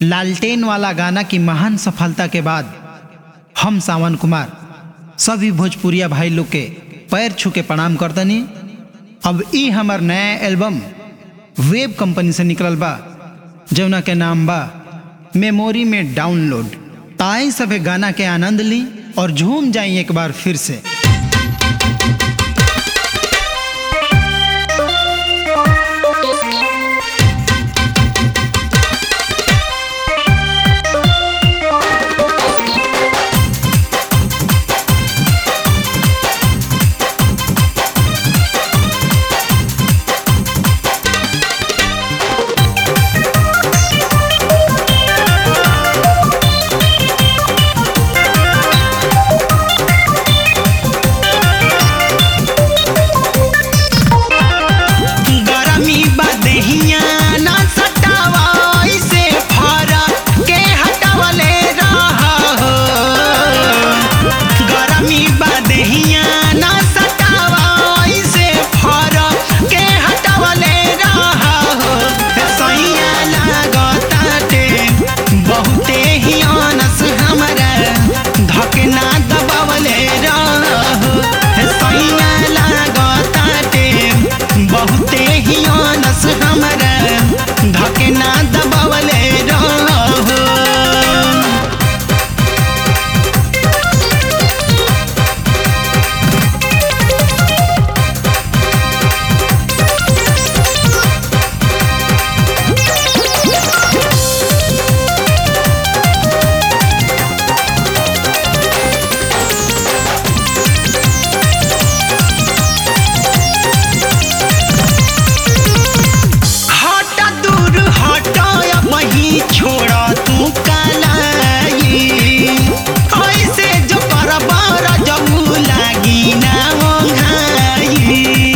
लालटेन वाला गाना की महान सफलता के बाद हम सावन कुमार सभी भोजपुरिया भाई लोग के पैर छू के प्रणाम करतनी अब ई हमार नया एल्बम वेब कंपनी से निकलल बा जौना के नाम बा मेमोरी में डाउनलोड ताई सभे गाना के आनंद ली और झूम जाई एक बार फिर से गरमी बदहिया ना सटावा ऐसे फरा के हटावले रहा हो गरमी बदहिया ना सटावा ऐसे फरा के हटावले रहा हो सैया लागताटे बहुते ही आनस हमरा धकना दबावले रहा हो सैया लागताटे बहुते ही आनस हमरा धकना दबावले रहो हटा दूर हटा वही छोड़ा तू कलाई ऐसे जो बरबर जबू लागी ना ओंघाई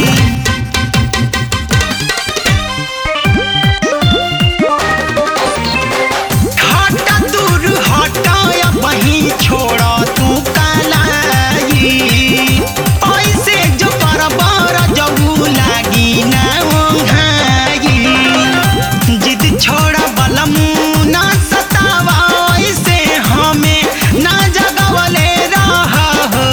हटा दूर हटा वही छोड़ा तू कलाई ऐसे जो बरबर जबू लागी ना ओंघाई जिद छोड़ा बलमू ना सतावा ऐसे हमें ना जगवले रहा हो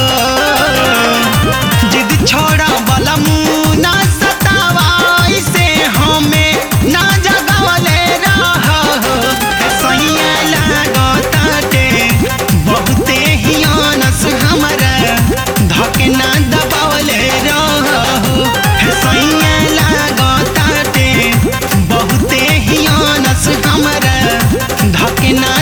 जिद छोड़ा बलमू ना सतावा ऐसे हमें ना जगवले रहा हो सैया लागताटे बहुते ही आनस हमरा धकना दबावले रहो सैया लागताटे बहुते ही आनस हमरा धकना